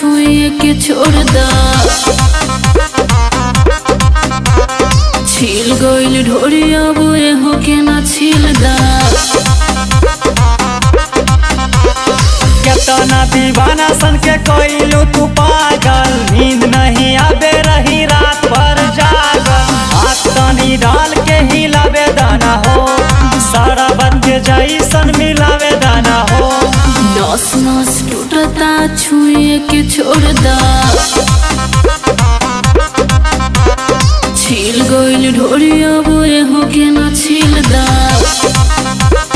छुए के छोड़ दा छील गइल ढोरी अब एहो के ना छील दा केतना दीवाना सन के कोइलू तू पागल नींद नहीं आबे रही रात भर जागल हाथ तनी डाल के हिलावे दाना हो सारा बन के जैसन मिलावे दाना हो नस नस टूटता छुए के छोड़ दा छील गइल ढोरी अब एहो के ना छील दा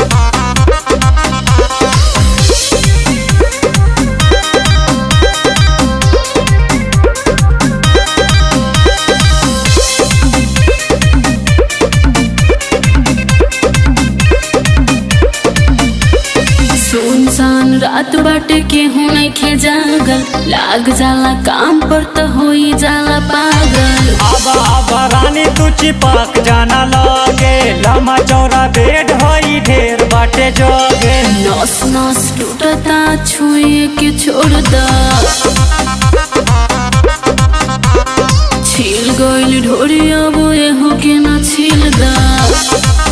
सुनसान रात बाटे केहू नइखे जागल लाग जाला काम पर त होई जाला पागल अब अब रानी तू चिपक जाना लगे लम्बा चौड़ा बेड होई ढेर बाटे जोगे नस नस टूटता छुए के छोड़ दा छील गइल ढोरी अब एहो के ना छील दा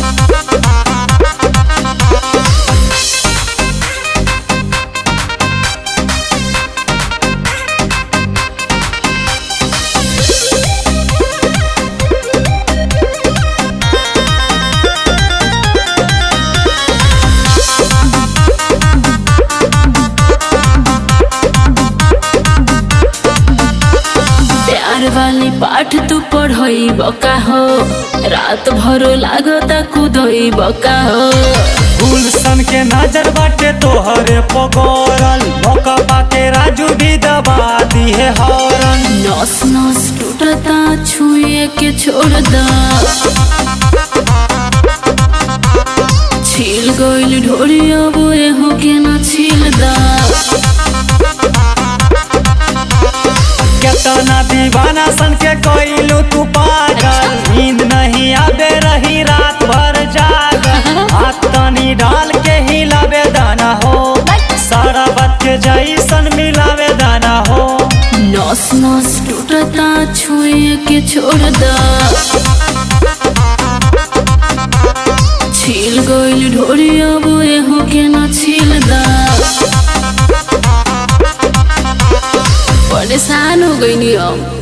प्यार वाली पाठ तू पढ़ई बका हो रात भरो लागता कुदई बका हो गुलशन के नजर बाटे तोहरे पगोरल मौका पाके राजू भी दबा दिए हॉर्न नस नस टूटता छुए के छोड़ दा छील गइल ढोरी अब एहो के ना छील दा केतना दीवाना सन के कोइलू तू पागल नींद नहीं आबे रही रात भर जागल हाथ तनी डाल के हिलावे दाना हो सारा बात के जैसन मिलावे दाना हो नस नस टूटता छुए के छोड़ दा छील गइल ढोरी अब एहो के ना छील दा परेशान हो गई हम